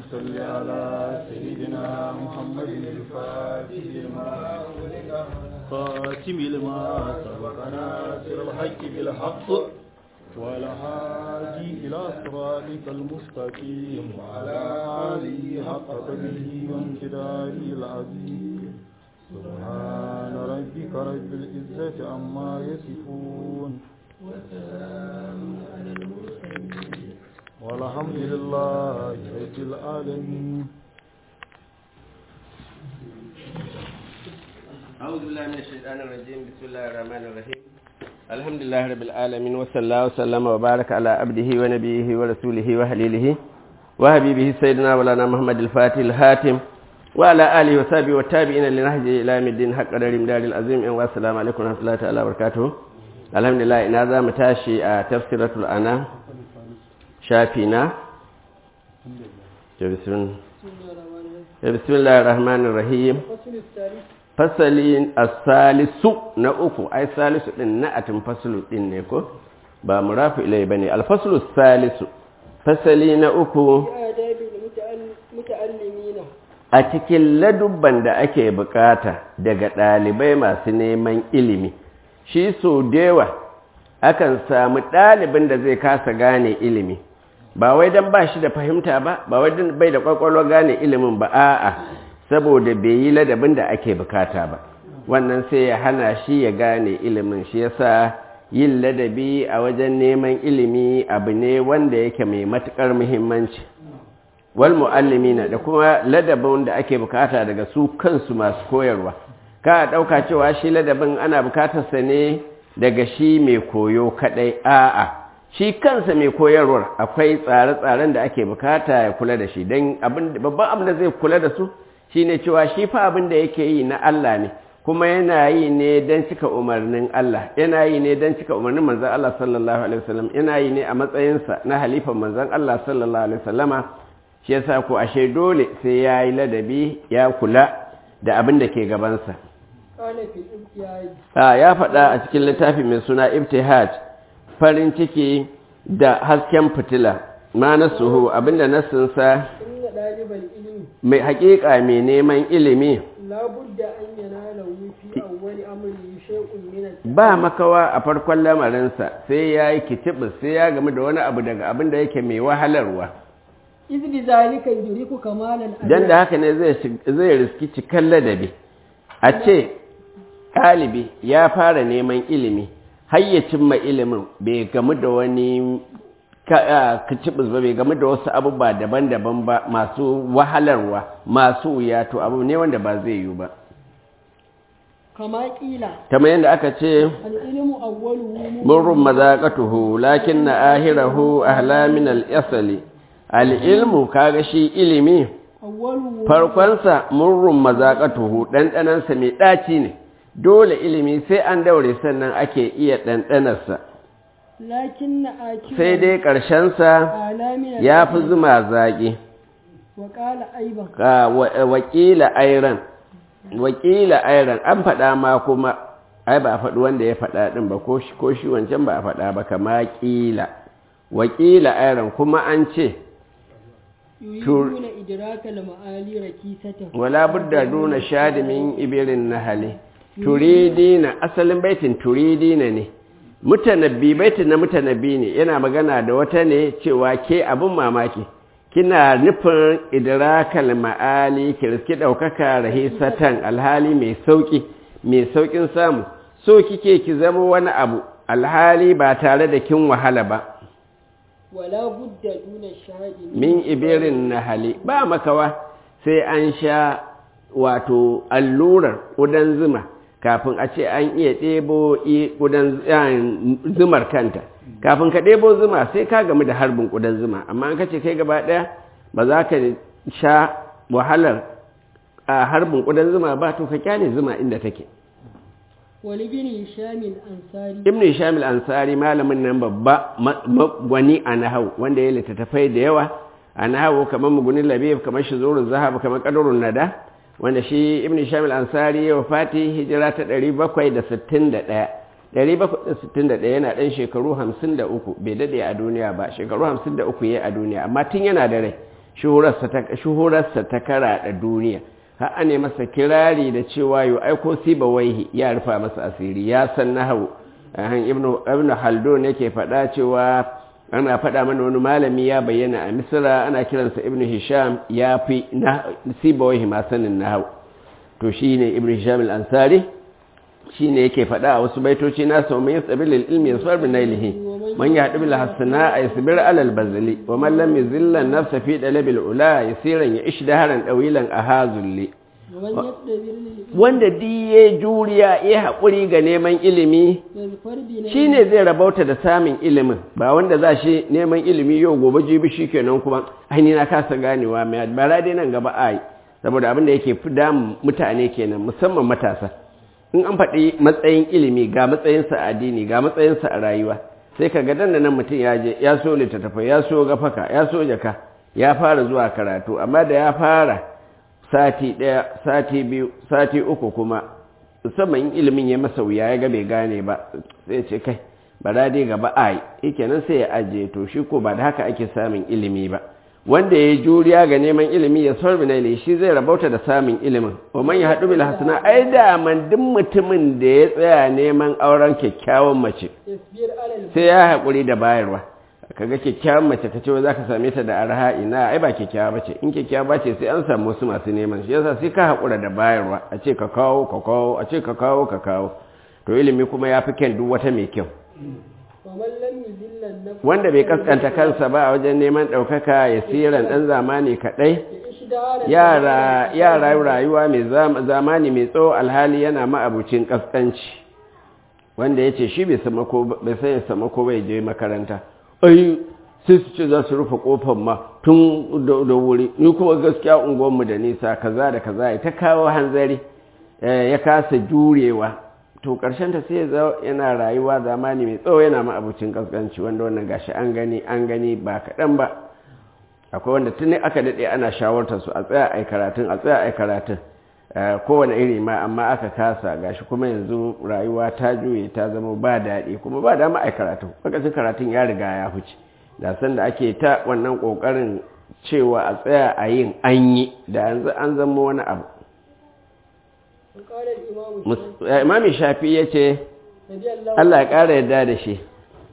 صل على سيدنا محمد الفاتح لما خاتم لما سبق ناصر الحق بالحق والهادي إلى صراطك المستقيم وعلى آله حق قدره وامتداره العظيم سبحان ربك رب العزة عما يصفون وسلام على المرسلين والحمد لله رب العالمين أعوذ بالله من الشيطان الرجيم بسم الله الرحمن الرحيم الحمد لله رب العالمين وصلى الله وسلم وبارك على عبده ونبيه ورسوله وحليله وحبيبه سيدنا مولانا محمد الفاتح الهاتم وعلى آله وصحبه والتابعين لنهجه إلى يوم الدين حق قدر مدار العظيم والسلام عليكم ورحمة الله تعالى وبركاته الحمد لله إن هذا متاشي تفسيرة الأنام شافينا بسم الله الرحمن الرحيم الفصل الثالث fasalin asalisu na uku ai salisu din na'atin fasulu din ne ko ba murafu ilai bane alfaslu salisu fasali na uku في آداب المتعلمين a cikin ladubban da ake bukata daga ɗalibai masu neman ilimi shi so dewa akan samu ɗalibin da zai kasa gane ilimi ba wai don ba shi da fahimta ba ba wai don bai da kwakwalwa gane ilimin ba a'a saboda bai yi ladabin da ake bukata ba wannan sai ya hana shi ya gane ilimin shi yasa yin ladabi a wajen neman ilimi abu ne wanda yake mai matukar muhimmanci wal muallimina da kuma ladabin da ake bukata daga su kansu masu koyarwa ka dauka cewa shi ladabin ana bukatarsa ne daga shi mai koyo kadai a'a shi kansa mai koyarwar akwai tsare-tsaren da ake bukata ya kula da shi don babban abin da zai kula da su shine cewa shi fa abin da yake yi na Allah ne kuma yana yi ne don cika umarnin Allah yana yi ne don cika umarnin manzon Allah sallallahu alaihi wasallam yana yi ne a matsayinsa na halifan manzon Allah sallallahu alaihi wasallama shi yasa ko ashe dole sai ya yi ladabi ya kula da abin da ke gabansa قال في الابتياج a ya faɗa a cikin littafi mai suna ibtihaj farin ciki da hasken fitila ma nasuhu abinda nasinsa إن طالب العلم mai haƙiƙa mai neman ilimi لا بد أن يناله في أول أمره شيء من التعلم ba makawa a farkon lamarinsa sai ya yi kitibis sai ya gamu da wani abu daga abin da yake mai wahalarwa إذ بذلك يدرك كمال الأدب don da haka ne zai shig- zai riski cikin ladabi a ce ɗalibi ya fara neman ilimi har ya cimma ilimin bai gamu da wani kacibis ba bai gamu da wasu abubuwa daban-daban ba masu wahalarwa masu wuya to abu ne wanda ba zai yiwu ba كما قيل kamar yadda aka ce العلم أوله murrun mazaƙatuhu lakin na ahirahu ahla min al-asali al-ilmu kaga shi ilimi أوله farkonsa murrun mazaƙatuhu ɗanɗanansa mai ɗaci ne dole ilimi sai an daure sannan ake iya ɗanɗanarsa لكن آكل sai dai ƙarshensa أعلى من ya fi الأدب. zuma zaƙi وقال أيضا ka wa- wakila airan wakila airan an faɗa ma kuma ai ba a faɗi wanda ya faɗa ɗin ba ko shi ko shi wancan ba a faɗa ba kama ƙila wakila airan kuma an ce يريدون إدراك المعالي ركيسة wala budda duna shadimin ibirin nahali turidina asalin baitin turidina ne mutanabbi baitin na mutanabbi ne yana magana da wata ne cewa ke abin mamaki kina nufin idrakal ma'ali ki riski daukaka rahisatan alhali mai sauki mai saukin samu so kike ki zama wani abu alhali ba tare da kin wahala ba ولا بد دون الشهاد min ibirin nahali ba makawa sai an sha wato allurar ƙudan zuma kafin a ce an iya ɗebo i- ƙudan z- zumar kanta kafin ka ɗebo zuma sai ka gamu da harbin ƙudan zuma amma an kace kai gaba ɗaya ba za ka sha wahalar a harbin ƙudan zuma ba to ka kyale zuma inda take ولابن هشام الأنصاري ibn hisham al-ansari malamin nan babba ma- ma- gwani a nahau wanda ya littattafai da yawa a nahau kamar mugunin labib kamar shizurun zahab kamar qadarun nada wanda shi ibn hisham al-ansari ya wafati hijira ta 761 761 yana dan shekaru 53 bai dade a duniya ba shekaru 53 yayi a duniya amma tun yana da rai shuhurarsa ta karaɗa duniya har ane masa kirari da cewa yau aiko siba waihi ya rufa masa asiri ya san nahau ibnu haldun yake faɗa cewa ana faɗa mana wani malami ya bayyana a misira ana kiransa ibnu hisham ya fi siba waihi ma sanin nahau to shi ne ibn hisham al-ansari shi ne yake faɗa a wasu baitoci nasa wa mai tsabi lil ilmi yasfar bi nailihi man ya haɗu bil hasana a yasbir alal bazali wa man lam yuzilla nafsa fi dalabil ula yasiran ya ish daharan dawilan ahazulli wanda diye juriya ya haƙuri ga neman ilimi shi ne zai rabauta da samun ilimin ba wanda za shi neman ilimi yau gobe jibi shi kenan kuma aini na kasa ganewa mai bara dai nan gaba a yi saboda abin da yake fi damun mutane kenan musamman matasa in an faɗi matsayin ilimi ga matsayinsa a addini ga matsayinsa a rayuwa sai ka ga nan nan mutum ya je ya so littattafai ya so gafaka ya so jaka ya fara zuwa karatu amma da ya fara sati ɗaya sati biyu sati uku kuma musamman in ilimin ya masa wuya ya ga bai gane ba sai ce kai ba dai gaba ai kenan sai ya ajiye to shi ko ba da haka ake samun ilimi ba wanda ya juriya ga neman ilimi ya sorbi na shi zai rabauta da samun ilimin wa man ya haɗu bil hasana ai da man duk mutumin da ya tsaya neman auren kyakkyawan mace sai ya haƙuri da bayarwa kaga kyakkyawan mace ka ce za ka same ta da arha ina ai ba kyakkyawa bace in kyakkyawa bace sai an samu wasu masu neman shi yasa sai ka haƙura da bayarwa a ce ka kawo ka kawo a ce ka kawo ka kawo to ilimi kuma ya fi kyan duk wata mai kyau wanda bai kaskanta kansa ba a wajen neman ɗaukaka ya siran ɗan zamani kaɗai yara rayuwa mai zamani mai tsawo alhali yana ma'abucin kaskanci wanda ya ce shi bai san ya sama ko bai je makaranta ai sai su ce za su rufe kofar ma tun da wuri ni kuma gaskiya unguwanmu da nisa kaza da kaza ya ta kawo hanzari ya kasa jurewa to ta sai ya yana rayuwa zamani mai tsawo yana ma'abucin kaskanci wanda wannan gashi an gani an gani ba kaɗan ba akwai wanda tun aka daɗe ana shawartar su a tsaya a karatun a tsaya a karatun kowane iri ma amma aka kasa gashi kuma yanzu rayuwa ta juye ta zama ba daɗi kuma ba dama a karatun lokacin karatun ya riga ya huce da san da ake ta wannan ƙoƙarin cewa a tsaya a yin an yi da yanzu an zama wani abu imami shafi ya ce Allah ya ƙara yadda da shi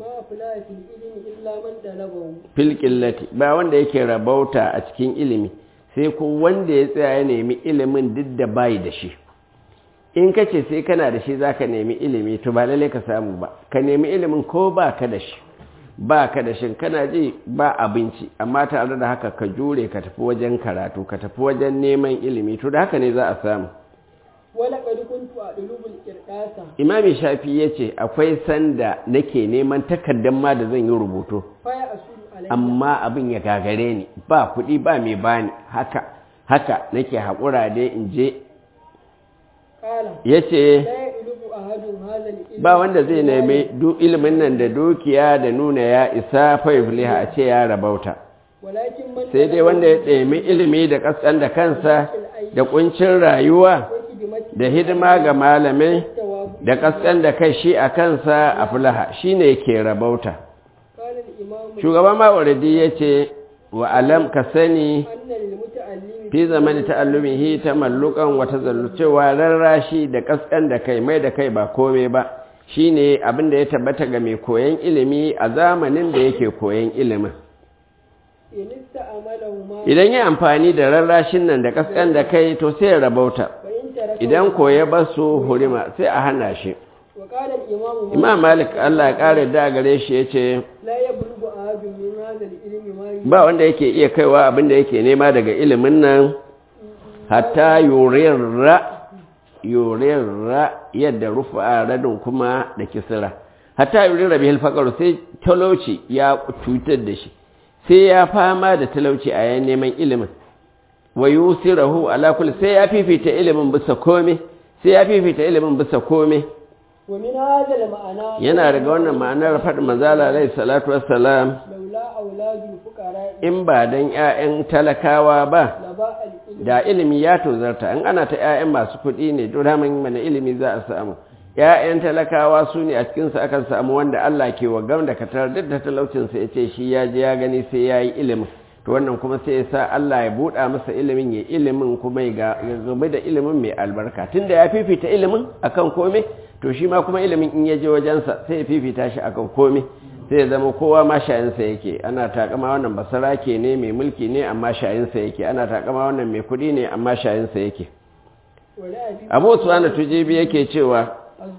filƙillati ba wanda yake rabauta a cikin ilimi sai ko wanda ya tsaya ya nemi ilimin duk da bayi da shi in ka ce sai kana da shi za ka nemi ilimi to ba lalle ka samu ba ka nemi ilimin ko ba ka da shi ba ka da shin kana ji ba abinci amma tare da haka ka jure ka tafi wajen karatu ka tafi wajen neman ilimi to da haka ne za a samu imami shafi ya ce akwai sanda nake neman takardar ma da zan yi rubutu amma abin ya gagare ni ba kuɗi ba mai bani haka haka nake haƙura dai in je ya ce ba wanda zai nemi ilimin nan da dukiya da nuna ya isa faifliha a ce ya rabauta sai dai wanda ya ɗemi ilimi da ƙasƙan da kansa da ƙuncin rayuwa da hidima ga malamai da ƙasƙan da kai shi a kansa a fulaha shi ne ke rabauta shugaban ma'auridi ya ce wa alam ka sani fi zamani ta'allumihi ta mallukan wata zallucewa rarrashi da ƙasƙan da kai mai da kai ba kome ba shi ne abin da ya tabbata ga mai koyon ilimi a zamanin da yake koyon ilimin idan yi amfani da rarrashin nan da ƙasƙan da kai to sai ya rabauta idan koya ba su hurima sai a hana shi imam malik allah ya ƙara da gare shi ya ce ba wanda yake iya kaiwa abinda yake nema daga ilimin nan hatta yurirra yurirra yadda rufa radin kuma da kisira hatta yurirra bihil faƙaru sai talauci ya cutar da shi sai ya fama da talauci a yan neman ilimin wa yusirahu ala kulli sai ya fifita ilimin bisa kome sai ya fifita ilimin bisa kome yana daga wannan ma'anar faɗin manzala alaihi salatu wassalam in ba dan ƴaƴan talakawa ba da ilimi ya tozarta in ana ta ƴaƴan masu kuɗi ne to daman mana ilimi za a samu ƴaƴan talakawa su ne a cikinsu akan samu wanda Allah ke wa gam da katar duk da talaucinsa ya ce shi ya je ya gani sai ya yi ilimin to wannan kuma sai ya sa Allah ya buɗa masa ilimin ya ilimin kuma ya game da ilimin mai albarka tunda ya fifita ilimin akan komai to shi ma kuma ilimin in ya je wajensa sai ya fifita shi akan komai sai ya zama kowa ma shayinsa yake ana takama wannan basarake ne mai mulki ne amma shayinsa yake ana takama wannan mai kuɗi ne amma shayinsa yake abu suwana tujibi yake cewa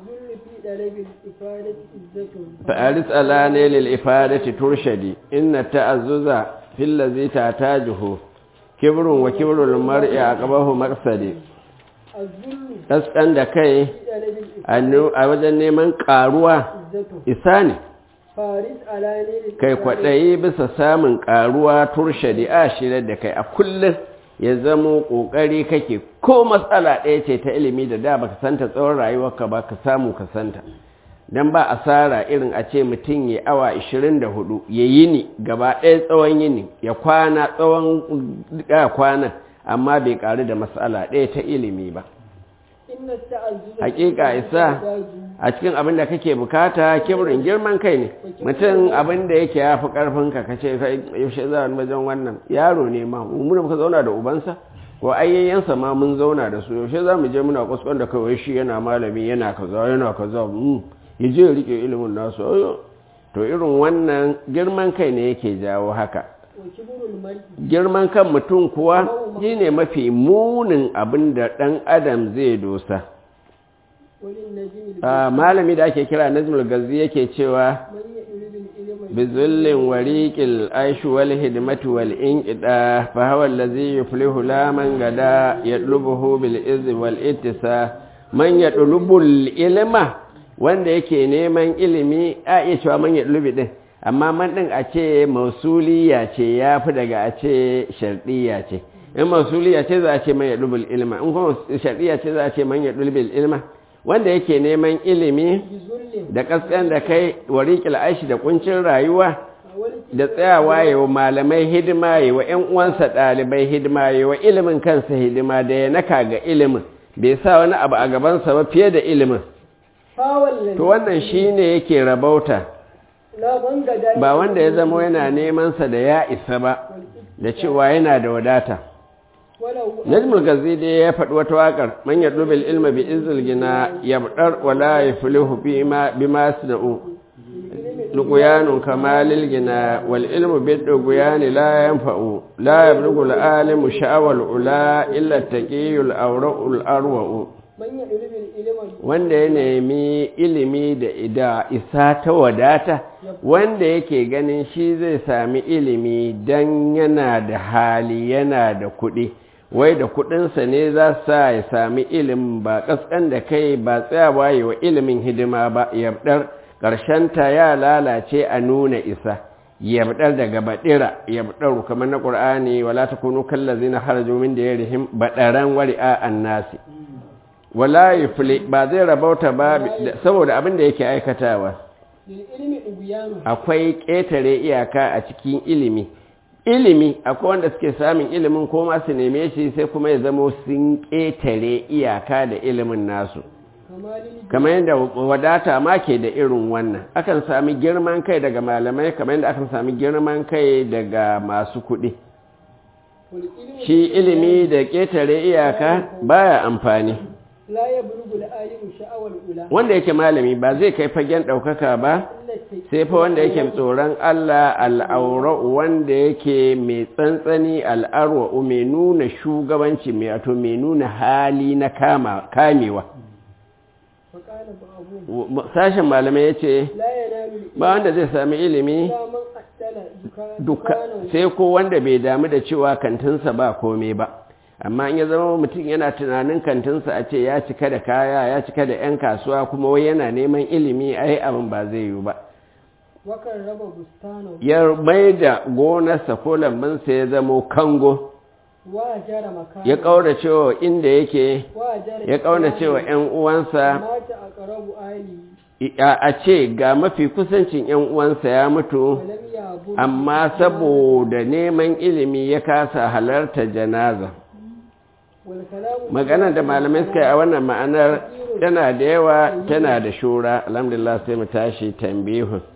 fa'aris ala ne lil ifadati turshadi inna ta'azzuza fil ladhi tatajuhu kibrun wa kibrul mar'i aqabahu maqsadi kaskan da kai a wajen neman karuwa isa ne kai kwaɗayi bisa samun karuwa turshadi a shirar da kai a kullum ya zamo ƙoƙari kake ko matsala ɗaya ce ta ilimi da da baka santa tsawon rayuwarka ba ka samu ka santa don ba asara irin a ce mutum ya awa 24 ya yi ni gaba ɗaya tsawon yini ya kwana tsawon kwana amma bai ƙaru da matsala ɗaya ta ilimi ba hakika isa a cikin abin da kake bukata kibirin girman kai ne mutum abin da yake ya fi karfinka ka ce yaushe za a wajen wannan yaro ne ma mu muka zauna da ubansa ko ayyayyansa ma mun zauna da su yaushe za mu je muna kuskon da kawai shi yana malami yana kaza yana kaza ya je ya rike ilimin nasu to irin wannan girman kai ne yake jawo haka girman kan mutum kuwa shi ne mafi munin abin da ɗan adam zai dosa malami da ake kira nazmul gazi yake cewa bizullin wariƙil aishu wal hidimatu wal inƙida fa hawa allazi yuflihu la man gada yatlubuhu bil izi wal ittisa man yatlubul ilma wanda yake neman ilimi a iya cewa man yatlubi din amma man ɗin a ce mausuliya ce ya fi daga a ce sharɗiya ce in mausuliya ce za a ce man ya ɗulbil ilma in kuma sharɗiya ce za a ce man ya ɗulbil ilma wanda yake neman ilimi da ƙasƙan da kai wariƙil aishi da ƙuncin rayuwa da tsayawa yi wa malamai hidima yi wa ‘yan uwansa ɗalibai hidima yi wa ilimin kansa hidima da ya naka ga ilimin bai sa wani abu a gabansa ba fiye da ilimin to wannan shi ne yake rabauta ba wanda ya zama yana nemansa da ya isa ba da cewa yana da wadata najmul gazi dai ya faɗi wata waƙar man ya dubil ilma bi izil gina ya buɗar wala ya filihu bi ma suna'u luƙuyanun kamalil gina wal ilmu bi ɗuguyani la yanfa'u la ya bugu al'alimu sha'awar ula illa taƙiyul aura'ul arwa'u wanda ya nemi ilimi da ida isa ta wadata wanda yake ganin shi zai sami ilimi don yana da hali yana da kuɗi wai da kuɗinsa ne za sa ya sami ilimin ba ƙasƙan da kai ba tsayawa yi wa ilimin hidima ba yabdar ta ya lalace a nuna isa yabdar daga baɗira yabdar kamar na ƙur'ani wala ta kunu kallazi na haraju min da ya rihim baɗaran wari'a annasi wala yufli ba zai rabauta ba saboda abin da yake aikatawa akwai ƙetare iyaka a cikin ilimi ilimi akwai wanda suke samun ilimin ko ma su neme shi sai kuma ya zama sun ƙetare iyaka da ilimin nasu kamar yadda wadata ma ke da irin wannan akan sami girman kai daga malamai kamar yadda akan sami girman kai daga masu kuɗi shi ilimi da ƙetare iyaka baya amfani wanda yake malami ba zai kai fagen ɗaukaka ba sai fa wanda yake tsoron Allah al'aura'u wanda yake mai tsantsani al'arwa'u mai nuna shugabanci mai ato mai nuna hali na kamewa sashen malamai ya ce ba wanda zai sami ilimi duka sai ko wanda bai damu da cewa kantinsa ba kome ba amma in ya zama mutum yana tunanin kantinsa a ce ya cika da kaya ya cika da 'yan kasuwa kuma wai yana neman ilimi ai abin ba zai yiwu ba ya mai da gonarsa ko lambinsa ya zamo kango ya ƙaura cewa inda yake ya ƙaura cewa 'yan uwansa a ce ga mafi kusancin 'yan uwansa ya mutu amma saboda neman ilimi ya kasa halarta janaza maganar da malamai suka yi a wannan ma'anar tana da yawa tana da shura alhamdulillah sai mu tashi tambihun